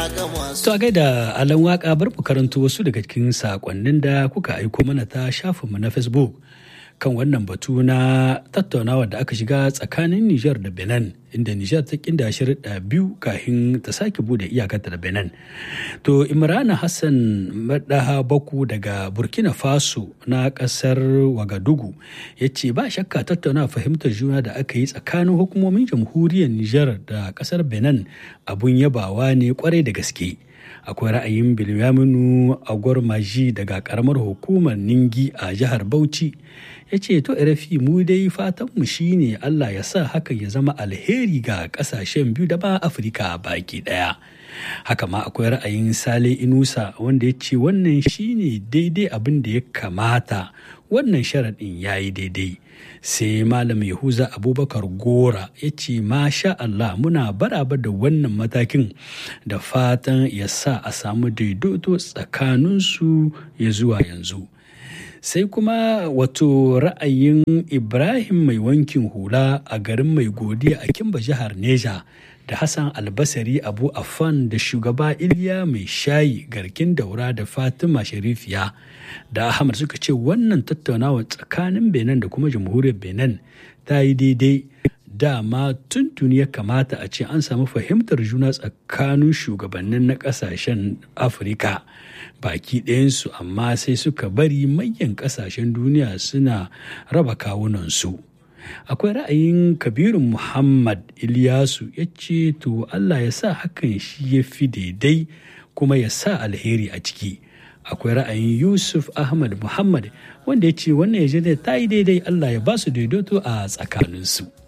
To a gaida alan waka bar mu karanto wasu daga cikin sakonnin da kuka aiko mana ta shafinmu na Facebook kan wannan batu na tattaunawa da aka shiga tsakanin Nijar da Benin inda Nijar ta kinda shirɗa biyu kafin ta sake bude iyakarta da Benin. To Imrana Hassan Madaha Baku daga Burkina Faso na ƙasar Wagadugu ya ce ba shakka tattauna fahimtar juna da aka yi tsakanin hukumomin jamhuriyar Nijar da ƙasar Benin abun yabawa ne kwarai da gaske. akwai ra'ayin bilyaminu agwarmaji daga karamar hukumar ningi a jihar bauchi ya ce to rafi mu dai fatanmu shine allah ya sa haka ya zama alheri ga kasashen biyu da ba afirka baki daya haka ma akwai ra'ayin sale inusa wanda ya ce wannan shine daidai abin da ya kamata wannan sharaɗin ya yi daidai sai malam yahuza abubakar gora ya ce masha Allah muna baraba da wannan matakin da fatan ya sa a samu daidaito tsakaninsu ya zuwa yanzu sai kuma wato ra'ayin ibrahim mai wankin hula a garin mai godiya a kimba jihar neja da hassan albasari abu afan da shugaba iliya mai shayi garkin daura da fatima sharifiya da ahmad suka ce wannan tattaunawa tsakanin benin da kuma jamhuriyar benin ta yi daidai dama tuntuni ya kamata a ce an samu fahimtar juna tsakanin shugabannin na kasashen afirka baki ɗayansu amma sai suka bari manyan kasashen duniya suna raba kawunansu akwai ra'ayin kabirun muhammad ilyasu ya ce to allah ya sa hakan shi ya fi daidai kuma ya sa alheri a ciki akwai ra'ayin yusuf ahmad muhammad wanda ya ce wannan ya ta yi daidai allah ya ba su daidaito a tsakaninsu